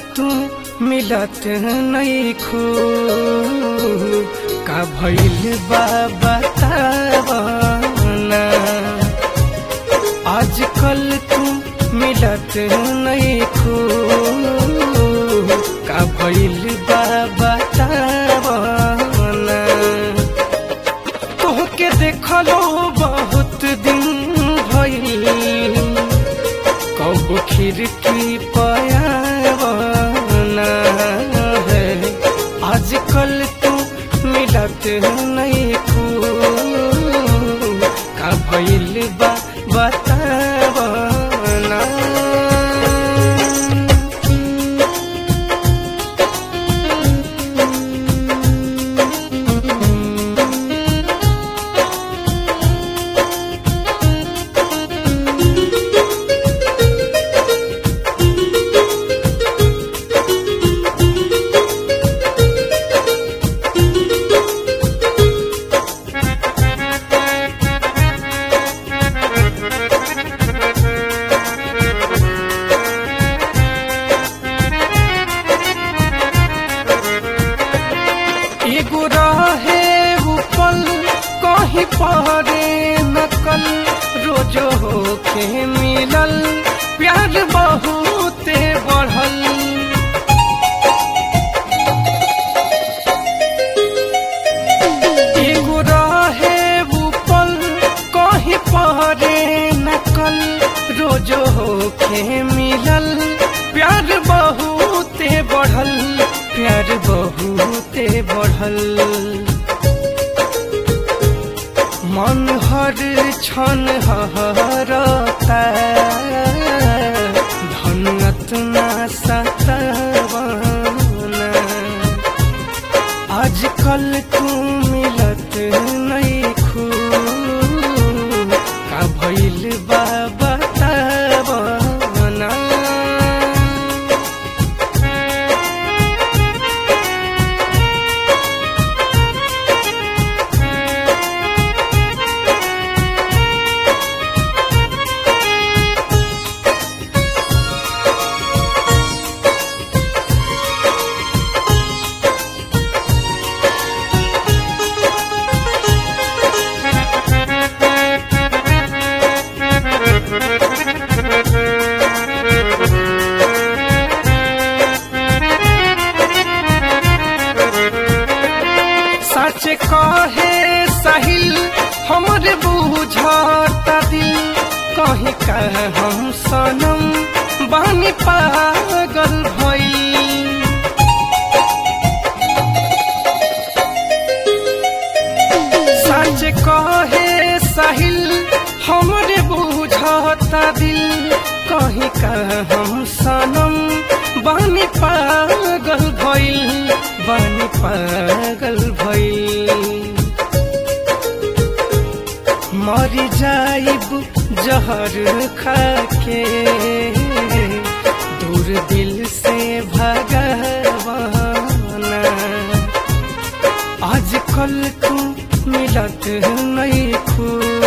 तू मिलत नहीं खू का भइल बा बतावना आजकल तू मिलत नहीं खू का भइल बा बतावना तोहके देखलो बहुत दिन भइल कब खिड़की पयावना है आजकल तू मिलत नहीं खू का भइल बा बतावना एगो रहे उ पल कहीं पहरे नकल रोजो होके मिलल प्यार बहुते बढ़ल एगो रहे उ पल कहीं पहरे नकल रोजो होके मिलल प्यार बहुते बढ़ल प्यार बहुते बढ़ल मन हर क्षण हरता धनत ना सतवाना आजकल तू मिलत नहीं खू का भइल बा बतावना सच कहे सहिल हमरे बुझता दिल कहीं कह हम सनम बानी पागल भइल सच कहे सहिल हमरे बुझता दिल कहीं कह हम सनम बानी पागल भइल बानी पागल भइल मरी जाइब जहर खाके दूर दिल से भगवाना आजकल तू मिलत नहीं खू